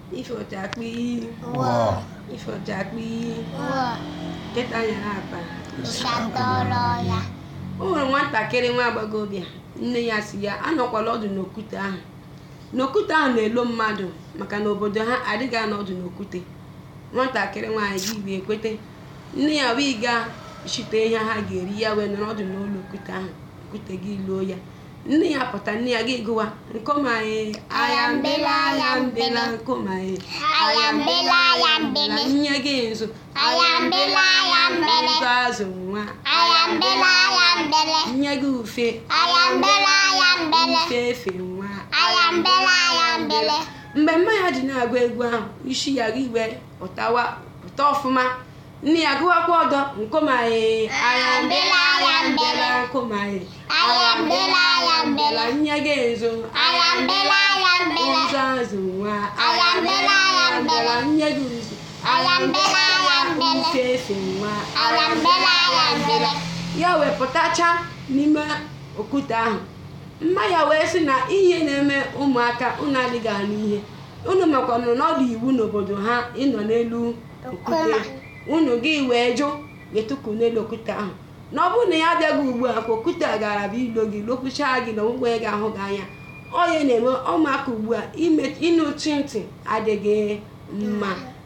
ifeọchakpi Wọ. ifeọchakpi Wọ. nkịta nyere akpa Ụsatọrọ ya. o nwere nwatakịrị nwa agbọghọbịa nne ya si ya anọkwala ọdụ n'okwute ahụ n'okwute ahụ na-elo mmadụ maka na obodo ha adịghị anọ ọdụ n'okwute nwatakịrị nwaanyị gị wee kwete nne ya wee gaa chite ihe ha ga-eri ya wee nọrọ ọdụ n'ụlọ okwute ahụ okwute gị loo ya nne ya pụta nne ya gị gụwa nkomaye aya mbela aya mbela nkomaye Aya mbela, aya mbele. nye gị nzu Aya mbela, aya mbele. nzu azụ nwa Aya mbela, aya mbele. nye gị ufe Aya mbela, aya mbele. ufe efe nwa Aya mbela, aya mbele. mgbe mma ya ji na-agụ egwu ahụ isi ya gị wee pụtawa pụta ọfụma nne ya gụwakwa ọdọ nkomaye aya mbela aya mbela nkomaye Aya mbela, aya mbele. nye gị nzu Aya mbela, aya mbele. nzu azụ nwa Aya mbela, aya mbele. nye gị nzu Aya mbela, aya mbele. ufe efe nwa Aya mbela, aya mbele. ya wee pụtacha n'ime okwute ahụ mma ya wee sị na ihe na-eme ụmụaka unu adịghị anụ ihe unu makwanụ na ọ dị iwu n'obodo ha ịnọ n'elu okwute Nkụma. unu gị wee jụ etuku n'elu okwute ahụ na ọ bụrụ na ya abịaghị ugbu a ka okwute a gara bụ ilo gị lokwuchaa gị na ọgwụgwọ ya ga-ahụ gị anya onye na-eme ụmụaka ugbu a ime ịnụ chi ntị adịghị mma